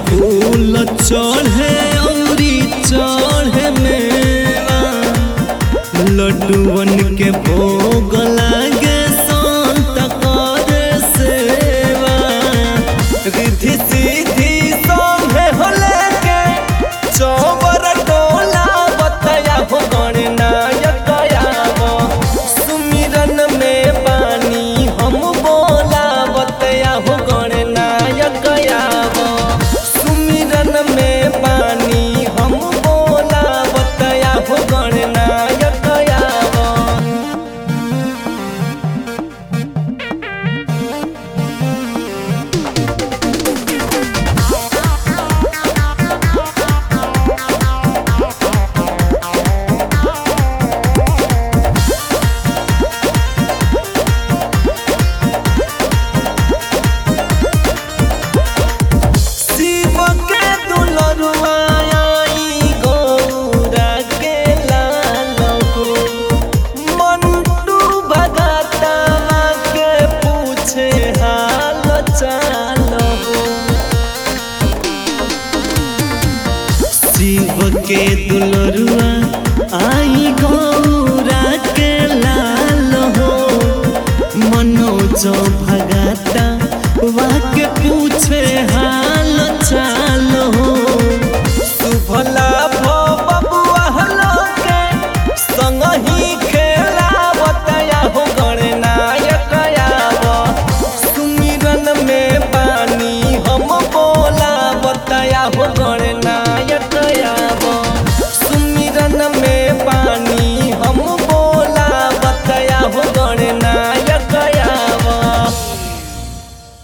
फूल चढ़े औरी चढ़े मेवा लड्डूवन के भोग लागे संत करे सेवा रिधि सीधी सोहे होले के चौबर टोला बतया हो गणनायक आव सुमिरन में पानी हम बोला बतया हो गणनायक आव सुमिरन में पानी हम बोला बतया हो गणनायक आव शिव के दुलरुआ आई गौरा के लाल हो मंटू भगता के पूछे हाल चाल हो शिव के दुलरुआ आई गौरा के लाल हो मनोज भगता वाके पूछे हाल चाल